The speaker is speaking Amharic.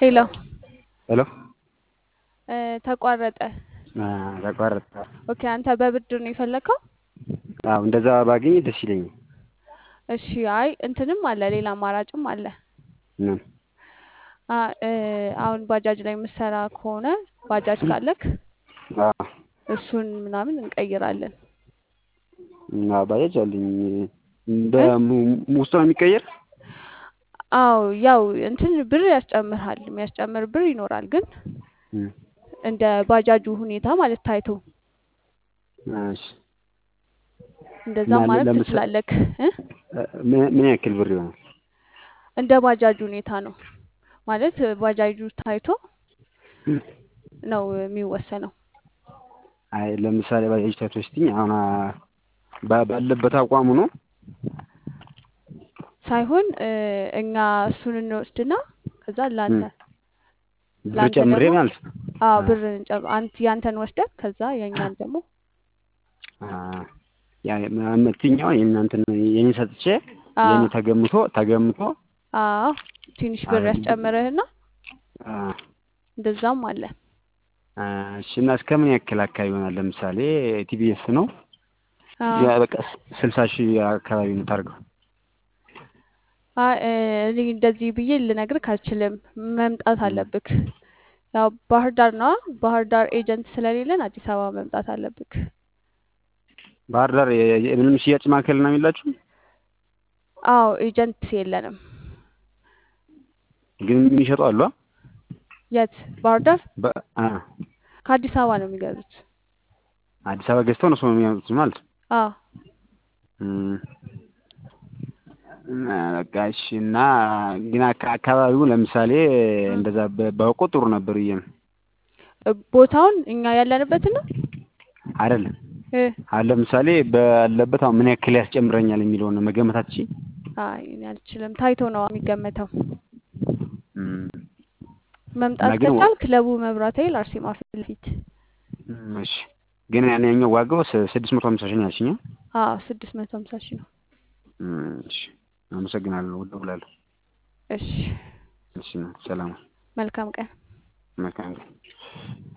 ሄሎ ሄሎ እ ተቋረጠ። ተቋረጠ። ኦኬ አንተ በብድር ነው የፈለከው? አዎ እንደዛ ባገኝ ደስ ይለኛል። እሺ አይ እንትንም አለ ሌላ አማራጭም አለ። ምን? አ እ አሁን ባጃጅ ላይ የምትሰራ ከሆነ ባጃጅ ካለክ አዎ እሱን ምናምን እንቀይራለን። እና ባጃጅ አለኝ በውስጡ ነው የሚቀየር? አዎ ያው እንትን ብር ያስጨምርሃል የሚያስጨምር ብር ይኖራል፣ ግን እም፣ እንደ ባጃጁ ሁኔታ ማለት ታይቶ እሺ እንደዛ እና ማለት ለምሳ- ትችላለክ እ ምን ምን ያክል ብር ይሆናል? እንደ ባጃጁ ሁኔታ ነው ማለት ባጃጁ ታይቶ እም፣ ነው የሚወሰነው። አይ ለምሳሌ ባጃጅ ታይቶ ስትይኝ አሁን ባ- ባለበት አቋሙ ነው ሳይሆን እ እኛ እሱን እንወስድና ከዛ ላንተ ብር ላንተ ጨምሬ ደግሞ ማለት ነው። አዎ አ- ብር እንጨ- አንተ ያንተን ወስደን ከዛ የእኛን ደግሞ አ- ያ የምትይኛው የእናንተን የኔ ሰጥቼ አዎ የኔ ተገምቶ ተገምቶ አዎ ትንሽ ብር አረ- ያስጨምርህና አ፣ እንደዛም አለ። አ፣ እሺ እና እስከ ምን ያክል አካባቢ ይሆናል? ለምሳሌ ቲቢኤስ ነው አዎ ያ በቃ ስልሳ ሺህ አካባቢ የምታደርገው አይ እ እኔ እንደዚህ ብዬ ልነግርህ አልችልም። መምጣት እም፣ አለብክ። ያው ባህር ዳር ነዋ። ባህር ዳር ኤጀንት ስለሌለን አዲስ አበባ መምጣት አለብክ። ባህር ዳር የ- የ- ምንም ሽያጭ ማዕከል ነው የሚላችሁ? አዎ ኤጀንት የለንም። ግን የሚሸጡ አሉ? አ? የት? ባህር ዳር በ- አ፣ ከአዲስ አበባ ነው የሚገዙት። አዲስ አበባ ገዝተው ነው ሰው የሚያመጡት ማለት አዎ እም፣ እና በቃ እሺ። እና ግን አካ- አካባቢው ለምሳሌ እም። እንደዛ በ- ባውቀው ጥሩ ነበር ብዬ ነው። እ ቦታውን እኛ ያለንበትን ነው አይደለም እ አሁን ለምሳሌ ባለበት አሁን ምን ያክል ያስጨምረኛል የሚለውን መገመት አትችይም? አይ እኔ አልችልም። ታይቶ ነው የሚገመተው። እም፣ መምጣት እና ግን ከቻልክ ለቡ መብራት ኃይል አርሴማ ፊት ለፊት። እም፣ እሺ። ግን ያን ያኛው ዋጋው ስ- ስድስት መቶ ሀምሳ ሺህ ነው ያልሽኝ? አዎ ስድስት መቶ ሀምሳ ሺህ ነው። እም፣ እሺ። አመሰግናለሁ። እደውላለሁ። እሺ እሺ፣ ሰላም። መልካም ቀን። መልካም ቀን።